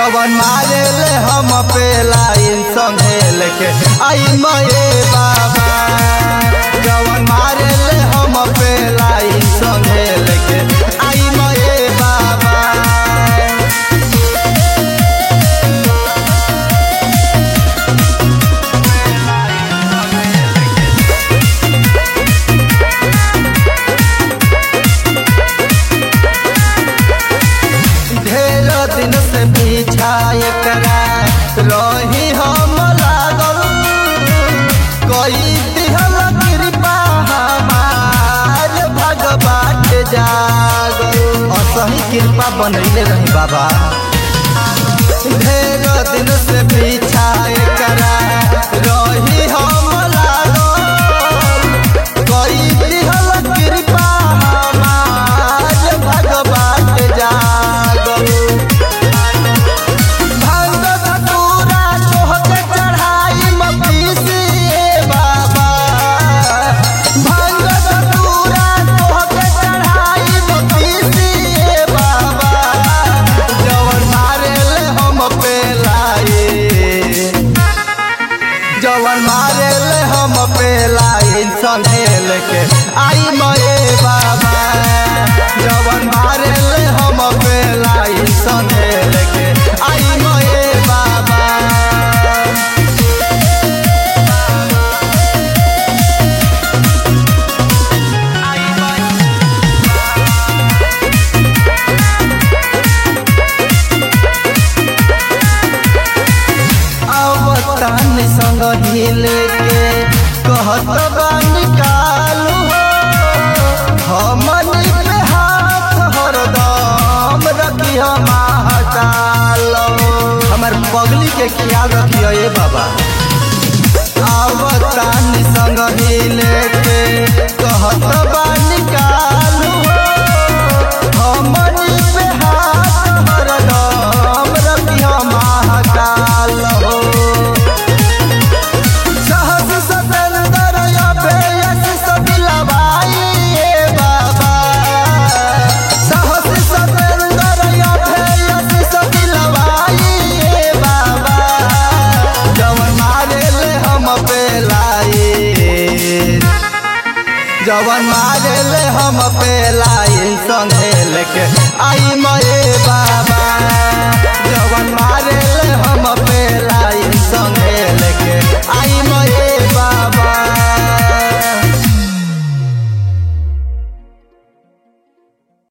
जवन मारे ले हम पे लाइन संगे लेके आई मये बाबा जवन मारे ले हम पे लाइन संगे लेके आई मये बाबा ढेर दिन से पीछा एकरा रही हम लागल कोई दिहल कृपा हमार भगवान जागल असही कृपा बनैले रही बाबा ढेर दिन से पीछा एकरा रही हम लागल कोई दिहल कृपा हमार भगवान जागल भांग धतूरा तोहके चढ़ाई मपीसिए बाबा भांग धतूरा तोहके चढ़ाई मपीसिए बाबा जवन मारे ले हम पे लाए जवन मारे ले हम पे लाइन संगे लेके आई मये बाबा जवन मारे ले हम पे लाइन संगे लेके आई मये बाबा अवतान संग ढीले के कहत बानी कालू हो हमनी पे हाथ हरदम रखी हम हटालो हमर पगली के ख्याल रखियो ए बाबा अवतान संग ढीले के कहत बानी कालू हो हमनी पे हाथ हरदम रखी हम हटालो सहस सतेंदर अभेयस सबिलवाई ए बाबा सहस सतेंदर अभेयस सबिलवाई ए बाबा जवन मारे ले हम पे लाई जवन मारे ले हम पे लाइन संगे लेके आई मये